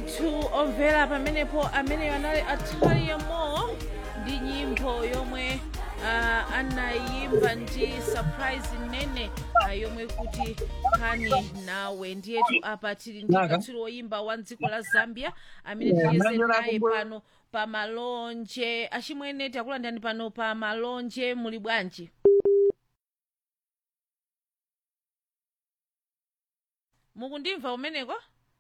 ndithu omvera pamenepo amene anali ataliya mo ndi nyimbo yomwe uh, anayimba ndi surprise nene uh, yomwe kuti khani nawe ndiyetu apa tili ndi Naka. katswiri woyimba wa dziko la zambia amene Yeah, tiyeze mlanjo naye lako mbwe- pano pa malonje achimwene takulandani pano pa malonje muli bwanji mukundimva umeneko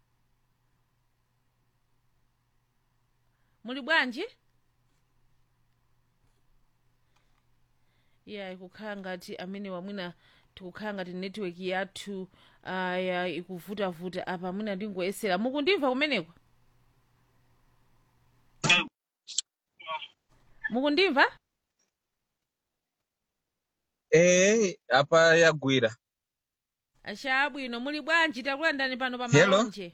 muli bwanji iya ikukhala ngati amene wamwina tikukhala ngati netiweki yathu uh, ya ikuvutavuta apa mwina ndingoyesera mukundimva kumeneko mukundimva Eh, apa yagwira. achabwino muli bwanji takulandani pano pa Hello? malonje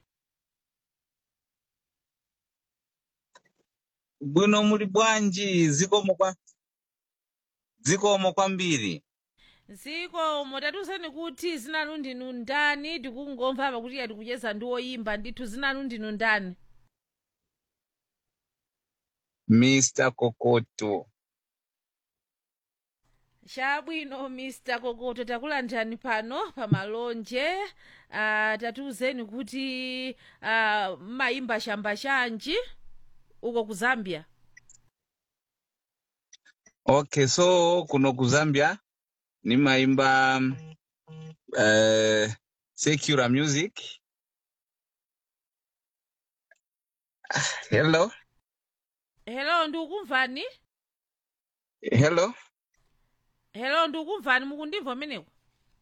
Bwino muli bwanji zikomo kwa zikomo kwambiri. zikomo tatiuzani kuti zinanu ndinu ndani tikungomva apa kuti atikucheza ndi woyimba ndithu zinanu ndinu ndani Mr. Kokoto. chabwino mr kokoto takulandani pano pa malonje uh, tatiuzeni kuti uh, mayimba chamba chanji uko ku zambia Okay, so kuno ku Zambia nimaimba uh, secular music. Hello? hello ndikukumvani Hello? hello ndikukumvani mukundimva umeneko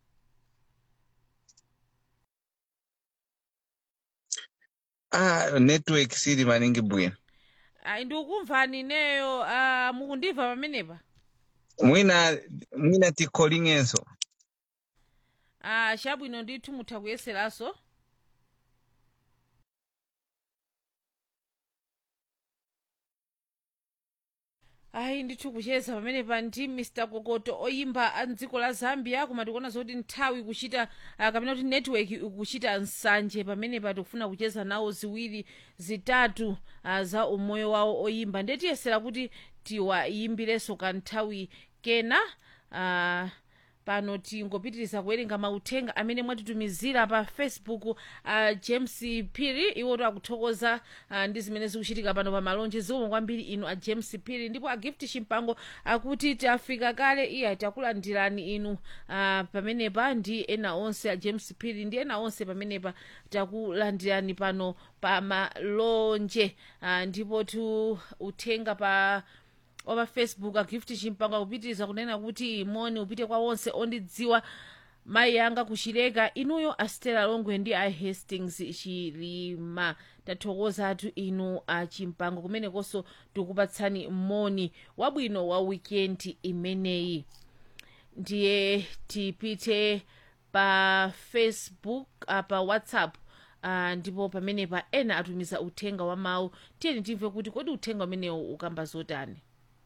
Ah, network sili maningi bwino. ayi ndikukumvani ineyo uh, mukundimva pamenepa Mwina mwina tikolingenso. uh, chabwino ndithu mutha kuyeseranso ayi ndithu kucheza pamenepa ndi mr kokoto oyimba a mdziko la zambia koma tikuona zoti nthawi kuchita uh, kapena kuti network ikuchita nsanje pamenepa tikufuna kucheza nawo ziwiri zitatu uh, za umoyo wawo oyimba ndetiyesera kuti tiwayimbirenso kanthawi kena uh, pano tingopitiriza kuwerenga mauthenga amene mwatitumizira pa facebook uh, james piri iwoto akuthokoza uh, ndi zimene zikuchitika pano pa malonje zikomo kwambiri inu a james piri ndipo a gift chimpango akuti tafika kale iya takulandirani inu uh, pamenepa ndi ena onse a james piri ndi ena onse pamenepa takulandirani pano pa malonje uh, ndipo tu uthenga pa wa facebook agift chimpango akupitiriza kunena kuti moni upite kwa onse ondidziwa mayi yanga kuchileka inuyo astela longwe ndi a hastings chilima tathokozatu inu a chimpango kumenekonso tikupatsani moni wabwino wa wikendi imeneyi ndiye tipite pa facebook uh, pa whatsapp uh, ndipo pamenepa ena atumiza uthenga wa mawu tiyeni timve kuti kodi uthenga umenewu ukamba zotani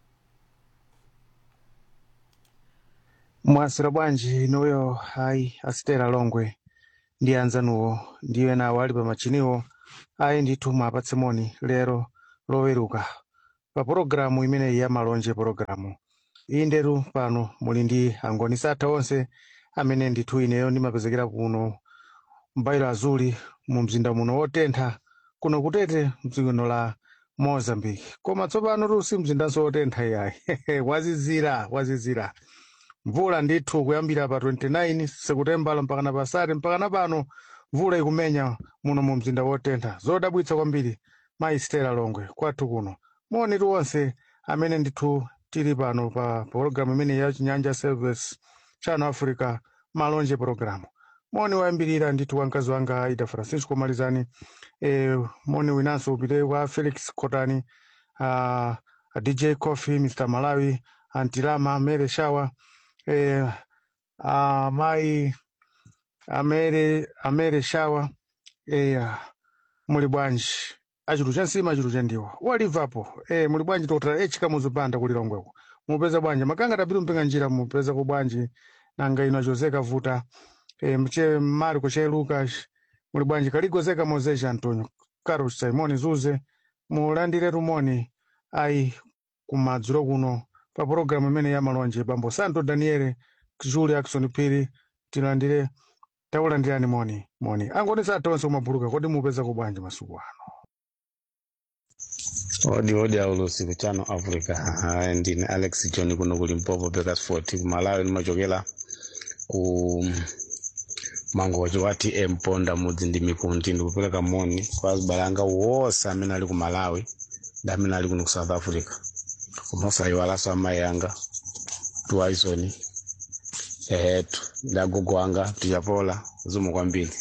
mwasira bwanji inuyo ayi asitera longwe ndi anzanuwo ndi ena awo ali pamachiniwo ayi ndithu mwapatse moni lero loweruka pa pologalamu imeneyi ya malonje pologalamu iyi ndetu pano muli ndi angoni satha onse amene ndithu ineyo ndimapezekera kuno mbairo azuli mu mzinda muno wotentha kuno kutete mdzikono la mozambique koma tsopano tusi mzindanso wotentha iyayi wazizira wazizira mvula ndithu kuyambira pa 29 sekutembala mpakana pasati mpakana pano mvula ikumenya muno mu mzinda wotentha zodabwitsa kwambiri mayi stela longwe kwathu kuno moni tu onse amene ndithu tili pano pa pologalamu imene ya chinyanja service channel africa malonje pologalamu moni wayambirira ndithu wa mkazi wanga aida francisco malizani e, moni winanso upite kwa felix kotani uh, dj coffee mr malawi antilama mere shawa eh, uh, mai amere amere shawa eh, muli bwanji achitu cha nsima achitu cha ndiwo walivapo eh, muli bwanji tokutala echika muzipanda kulilongweko mupeza bwanji makanga tapitu mpinga njira mupeza ku bwanji nanga ino achozeka vuta eh, mche mariko che lucas muli bwanji kaligozeka mozeja antonio carlos simon zuze mulandire rumoni ayi kumadzulo kuno pa pologalamu imene ya malonje bambo santo daniele julie akson phiri tilandire takulandirani moni moni angonesa atonse kumabuluka kodi mupeza kubwanji masuku ano odi odi aulusi ku channel africa uh, ndine alex john kuno ku limpopo bekasfort ku malawi nimachokera ku mangochi wa tm ponda mudzi ndi mikundi ndikupereka moni kwa azibale anga wonse amene ali ku malawi ndi amene ali kuno ku south africa kumasayiwalanso amayi anga tuwaisoni ehetu ndi agogo anga tichapola zikomo kwambiri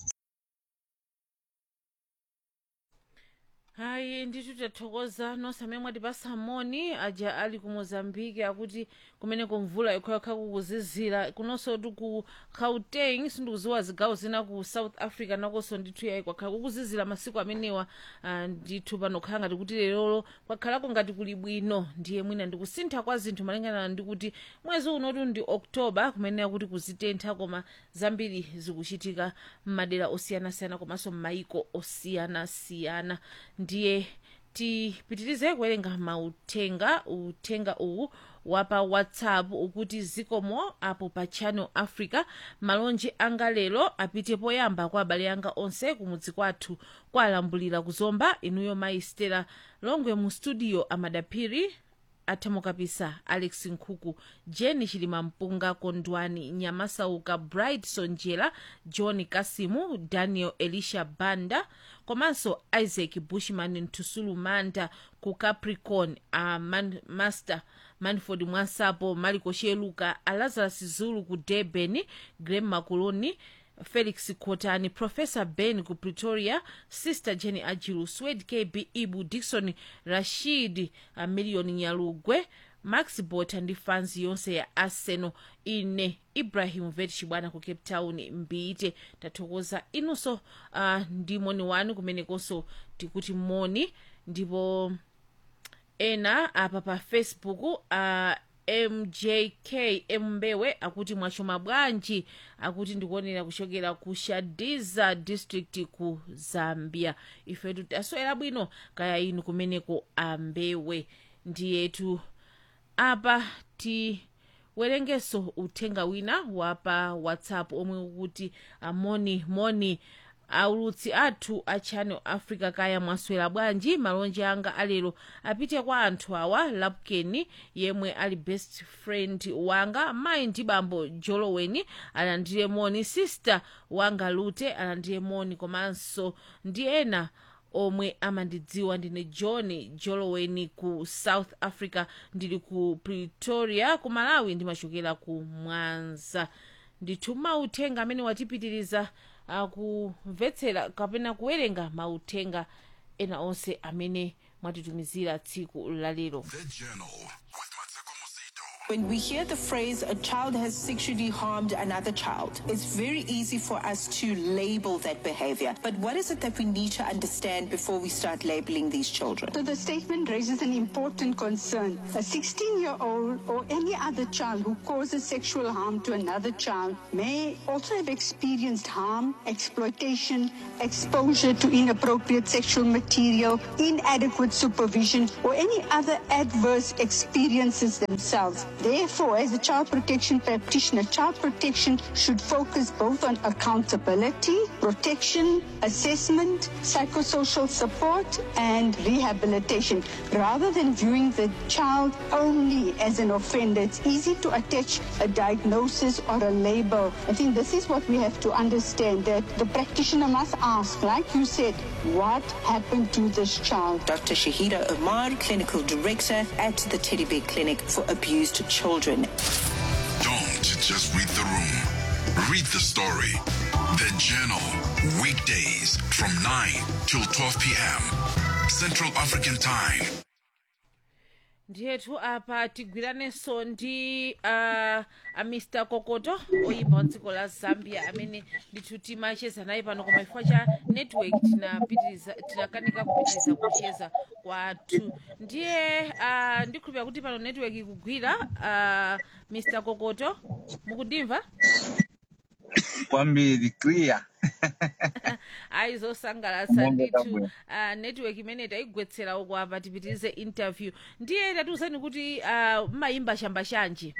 hayi ndithu tathokoza nonse amene mwatipasa moni aja ali ku mozambiki akuti kumeneko mvula yokhayokha kukuzizira kunonso tu ku gauteng sindikuziwa zigawo zina ku south africa nakonso ndithu yayi kwakhala kukuzizira masiku amenewa ah, ndithu pano khala ngati kuti lerolo kwakhalako ngati kuli bwino ndiye mwina ndikusintha kwa zinthu malingana ndi kuti mwezi unotu ndi oktoba kumene akuti kuzitentha koma zambiri zikuchitika m'madera osiyanasiyana komanso m'mayiko osiyanasiyana ndiye tipitirize kuwerenga mauthenga uthenga uwu wapa whatsapp ukuti zikomo apo pa channel africa malonje anga lero apite poyamba kwa abale anga onse kumudzi kwathu kwalambulira kuzomba inuyo mayi stela longwe mu studio amadaphiri athamukapisa alex nkhuku jeni chilima mpunga kondwani nyamasauka bright sonjera john kasimu daniel elisha banda komanso isaac bushman ntusulu manda ku capricorn a man, master manford mwansapo maliko sheluka alazarus zulu ku durban grem makuloni felix kotani professor ben ku pretoria sister jenny ajilu swed kb ibu dikson rashid uh, million nyalugwe max bota ndi fans yonse ya arsenal ine ibrahim vet chibwana ku cape town mbite tathokoza inunso uh, ndi moni wanu kumenekonso tikuti moni ndipo ena apa pa facebook uh, mjk mbewe akuti mwachoma bwanji akuti ndikuonera kuchokera ku shadiza district ku zambia ifetu taswera bwino kaya inu kumeneko ambewe ndiyetu apa tiwerengeso uthenga wina wapa whatsapp omwe ukuti amoni moni aulutsi athu a channel africa kaya mwaswera bwanji malonje anga alero apite kwa anthu awa lapkeni yemwe ali best friend wanga mayi ndi bambo joloweni alandire moni sister wanga lute alandire moni komanso ndi ena omwe amandidziwa ndine john joloweni ku south africa ndili ku pretoria ku malawi ndimachokera ku mwanza ndithu mauthenga amene watipitiriza akumvetsera kapena kuwerenga mauthenga ena onse amene mwatitumizira tsiku lalero The Journal with Matsuko Musito. When we hear the phrase a child has sexually harmed another child, it's very easy for us to label that behavior. But what is it that we need to understand before we start labeling these children? So the statement raises an important concern. A 16 year old or any other child who causes sexual harm to another child may also have experienced harm, exploitation, exposure to inappropriate sexual material, inadequate supervision, or any other adverse experiences themselves. Therefore, as a child protection practitioner, child protection should focus both on accountability, protection, assessment, psychosocial support, and rehabilitation. Rather than viewing the child only as an offender, it's easy to attach a diagnosis or a label. I think this is what we have to understand that the practitioner must ask, like you said, what happened to this child? Dr. Shahida Omar, Clinical Director at the Teddy Bear Clinic for Abused Children. Don't just read the room. Read the story. The Journal. Weekdays from 9 till 12 p.m. Central African Time. ndiyetu apa tigwiranenso ndi uh, a mr kokoto oyimba wa dziko la zambia amene ndithu timacheza naye pano koma chifukwa cha network tinapitiriza tinakanika kupitiriza kucheza kwathu ndiye uh, ndikhulupira kuti pano network ikugwira uh, mr kokoto mukundimva kwambiri clear ayi zosangalatsa Mombe ndithu kabwera. uh, network imene tayigwetsera uko apa tipitirize interview ndiye tatiuzani kuti uh, mmayimba chamba chanji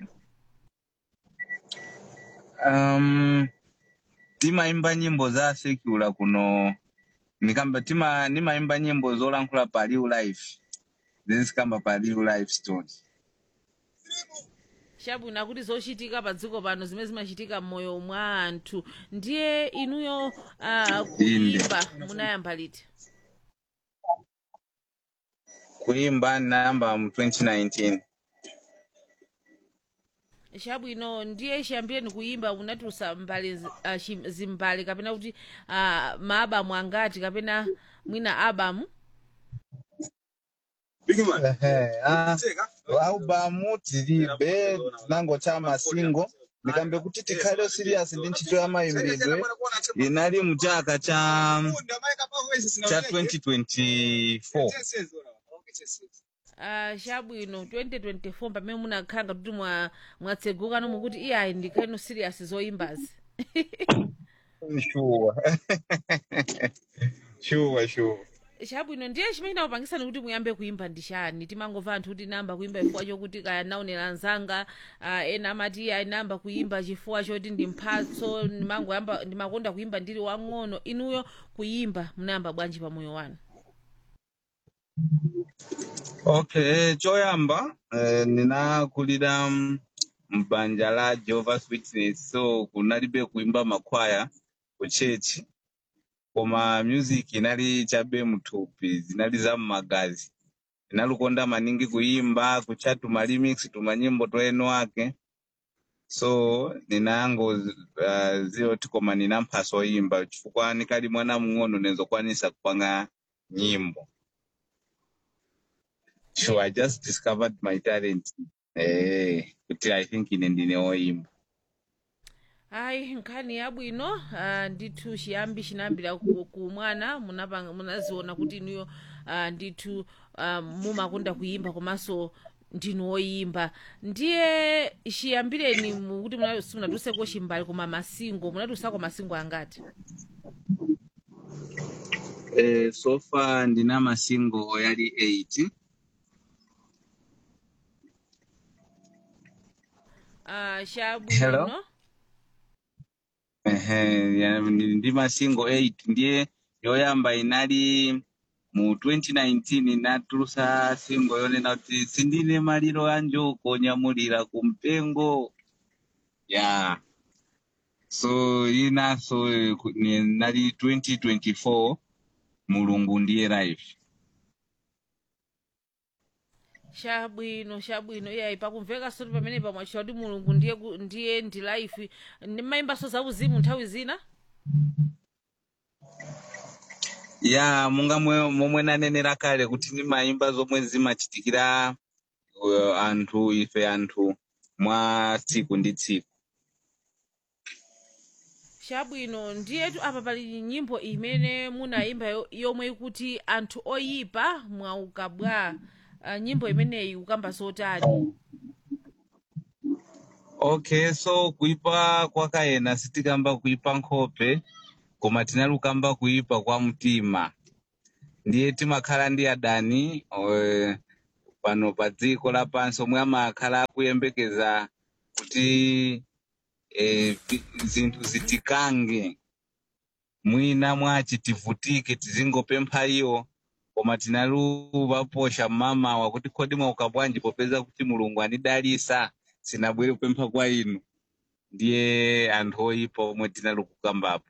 um, timaimba nyimbo za secular kuno nikamba tima nimaimba nyimbo zolankhula pa real life zizikamba pa real life story chabwino kuti zochitika pa dziko pano zimene zimachitika m'moyo mwa anthu ndiye inuyo uh, kuyimba munayamba liti kuimba nayamba mu 2019 chabwino ndiye chiyambireni kuyimba munatulutsa mbali zi- ah, chi- zimbali kapena kuti uh, maabamu angati kapena mwina abamu Ehe, ah, albamu tilibe tinangocha masingo ndikambe kuti tikhale serious ndi ntchito ya mayimbidwe inali mu chaka cha cha 2024 Uh, chabwino 2024 pamene munakhala ngati kuti mwa- mwatseguka nomwe kuti iyayi ndikhale serious zoyimbazi sure sure sure chabwino ndiye chimene chinakupangisani kuti muyambe kuyimba ndi chani timangomva anthu kuti namba kuyimba chifukwa chokuti kaya naonera anzanga uh, ena amati iyayi namba kuyimba chifukwa choti ndi mphatso ndimangoyamba ndimakonda kuyimba ndili wang'ono inuyo kuyimba munayamba bwanji pa moyo wanu okay choyamba eh, ninakulira mm, mbanja la jehovah's witness so kunalibe kuimba makwaya ku chechi koma music inali chabe muthupi zinali za mmagazi ndinalukonda maningi kuimba kuchatuma remix tuma nyimbo toeno wake so ninango uh, ziyoti koma nina mphaso oyimba chifukwa nikali mwana mng'ono nenzokwanisa kupanga nyimbo so i just discovered my talent eh, kuti i think ine ndine oyimba ayi nkhani yabwino uh, ndithu chiyambi chinayambira ku, ku mwana munapanga- munaziona kuti inuyo uh, ndithu uh, mumakonda kuyimba komanso ndinu oyimba ndiye chiyambireni mu- kuti muna- simunatuluseko chimbali koma masingo munatulusako masingo angati eh, so far ndina masingo yali 8 uh, Hello? chabwino Ehe, ya- ndi ndi masingo 8 ndiye yoyamba inali mu 2019 natulusa singo yonena kuti sindine maliro anjo konyamulira kumpengo ya so inaso eh, ku- ni- nali 2024 mulungu ndiye live chabwino chabwino iyayi pakumveka soti pamene pamwachita kuti mulungu ndiye ku- ndiye ndi life ndimayimbaso zauzimu nthawi zina ya munga mwe- momwe nanenera kale kuti ndimayimba zomwe zimachitikira uh, anthu ife anthu mwa tsiku ndi tsiku chabwino ndiyetu apa pali nyimbo imene munayimba yo- yomwe ikuti anthu oyipa mwauka bwa uh, nyimbo imeneyi ukamba zotani okay so kuipa kwakayena sitikamba kuipa nkhope koma tinalukamba kuipa kwa mtima ndiye timakhala ndi adani eh, pano pa dziko lapansi omwe amakhala akuyembekeza kuti eh, vi- zinthu zitikange mwina mwachi tivutike tizingopempha iwo koma tinaluvaposha mmamawa kuti kodi mwauka bwanji popeza kuti mulungu anidalisa sinabwere kupempha kwa inu ndiye anthu oyipa omwe tinalukukambapo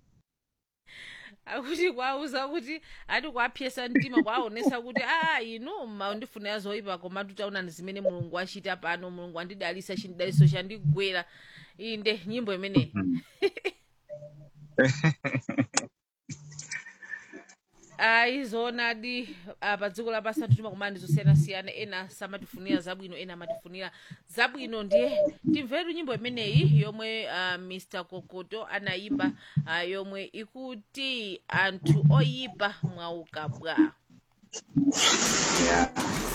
akuti kwauza kuti ati kwapyesa mtima kwaonesa kuti a inu maundifunira zoyipa koma tutaonani zimene mulungu achita pano mulungu andidalisa chidaliso chandigwera inde nyimbo imeneyi ayi zoonadi ah, pa dziko lapansi anthu timakumana ndi zosiyanasiyana ena samatifunira zabwino ena amatifunira zabwino ndiye timvetu nyimbo imeneyi yomwe uh, mr kokoto anayimba uh, yomwe ikuti anthu oyipa mwauka bwa yeah.